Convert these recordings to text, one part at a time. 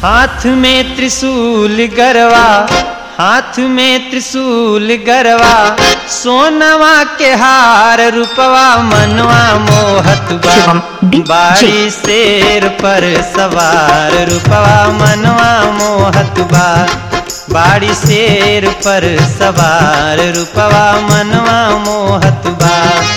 हाथ में त्रिशूल गरवा हाथ में त्रिशूल गरवा सोनवा के हार रूपवा मनवा मोहत बा शिवम डी- बाड़ी शेर पर सवार रूपवा मनवा मोहत बा बाड़ी शेर पर सवार रूपवा मनवा मोहत बा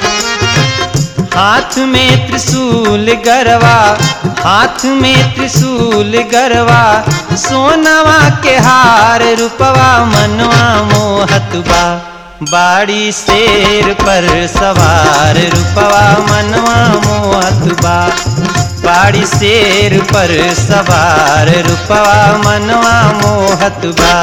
हाथ में त्रिशूल गरवा हाथ में त्रिशूल गरवा सोनवा के हार रूपवा मनवा मोहत बा बाड़ी शेर पर सवार रूपवा मनवा मोहत बा बाड़ी शेर पर सवार रूपवा मनवा मोहत बा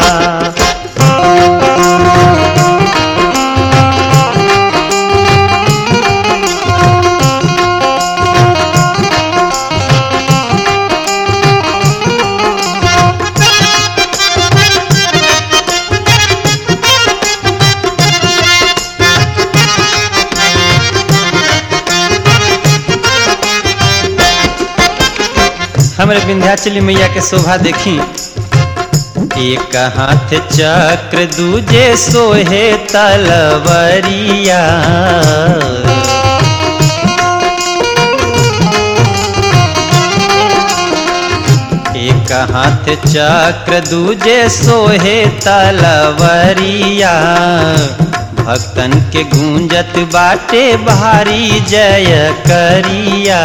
हमरे विंध्याचली मैया के शोभा देखी एक हाथ चक्र दूजे सोहे तलवरिया एक हाथ चक्र दूजे सोहे तलवरिया भक्तन के गूंजत बाटे भारी जय करिया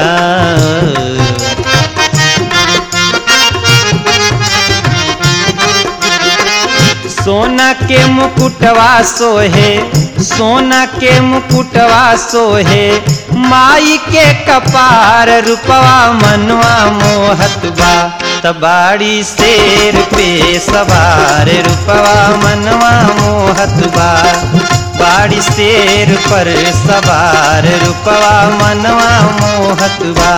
सोना के मुकुटवा सोहे सोना के मुकुटवा सोहे माई के कपार रूपवा मनवा मोहत बा तबाड़ी शेर पे सवार रूपवा मनवा मोहत बा बाड़ी शेर पर सवार रूपवा मनवा मोहत बा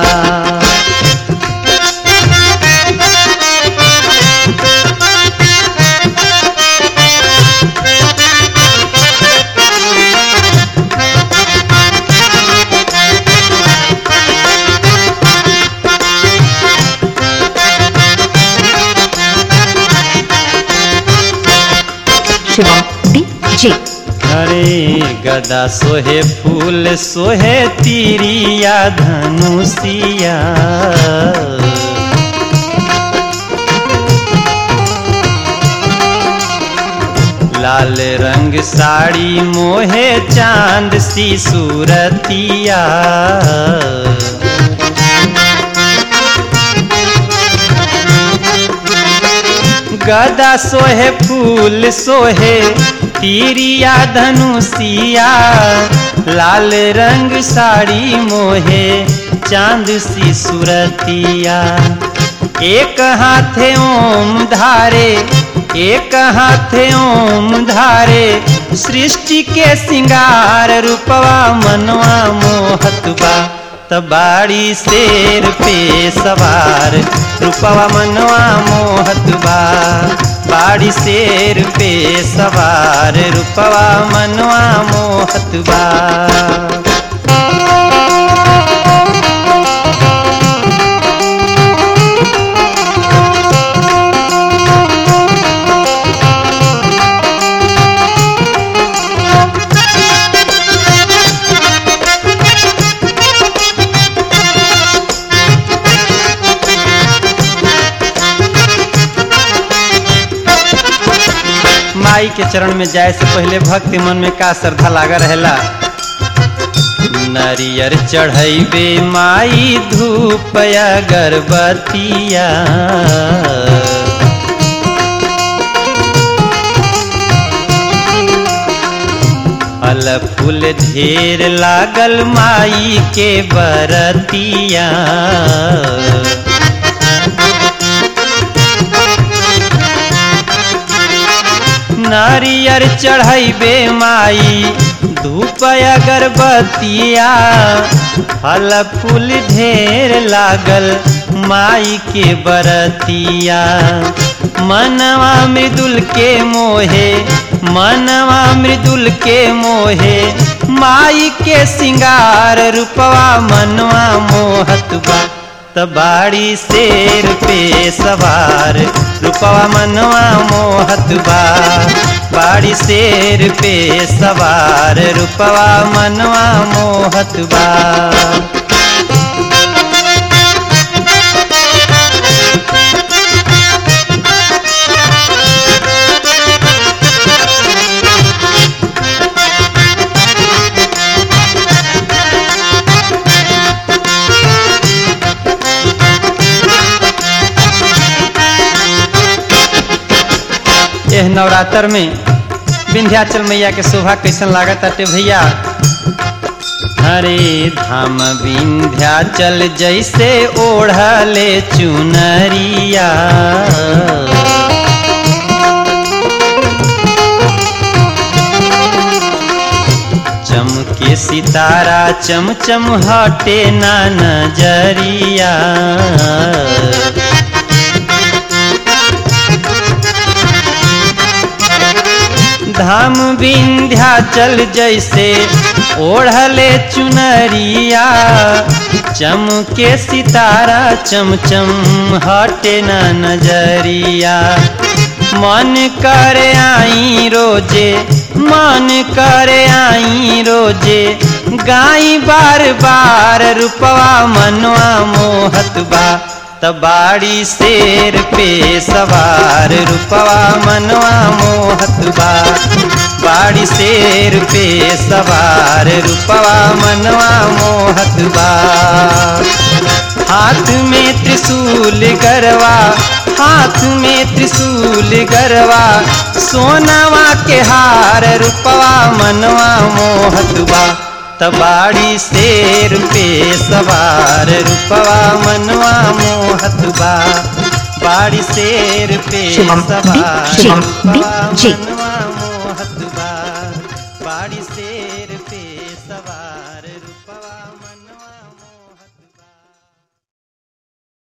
शिवम डी जे अरे गदा सोहे फूल सोहे तीरिया धनुषिया लाल रंग साड़ी मोहे चांद सी सूरतिया गदा सोहे फूल सोहे तीरिया धनुषिया लाल रंग साड़ी मोहे चांद सी सूरतिया एक हाथे ओम धारे एक हाथे ओम धारे सृष्टि के सिंगार रूपवा मनवा मोहत बा तबाड़ी शेर पे सवार रूपवा मनवा मोहत बा बाड़ी शेर पे सवार रूपवा मनवा मोहत बा माई के चरण में जाए से पहले भक्ति मन में का श्रद्धा लागा रहेला नरियर चढ़ैबे माई धूप अगरबत्तिया फल फूल ढेर लागल माई के बरतिया नारियर चढ़ैबे माई धूप अगरबत्तिया फल फूल ढेर लागल माई के बरतिया मनवा मृदुल के मोहे मनवा मृदुल के मोहे माई के सिंगार रूपवा मनवा मोहत बा त बाड़ी शेर पे सवार रूपवा मनवा मोहत बा बाड़ी शेर पे सवार रूपवा मनवा मोहत बा एह नवरात्र में विंध्याचल मैया के शोभा कैसन लागत अटे भैया अरे धाम विंध्याचल जैसे ओढ़ले चुनरिया चमके सितारा चमचम हटे ना नजरिया धाम विंध्याचल जैसे ओढ़ले चुनरिया चमके सितारा चमचम हटे न नजरिया मन करे आई रोजे मन करे आई रोजे गाई बार बार रूपवा मनवा मोहत बा तबाड़ी शेर पे सवार रूपवा मनवा मोहत बा बाड़ी शेर पे सवार रूपवा मनवा मोहत बा हाथ में त्रिशूल गरवा हाथ में त्रिशूल गरवा सोनावा के हार रूपवा मनवा मोहत बा तबाड़ी शेर पे सवार रूपवा मनवा मोहत बा बाड़ी शेर पे शिवम सवार शिवम रूपवा जी। मनवा मोहत बा बाड़ी शेर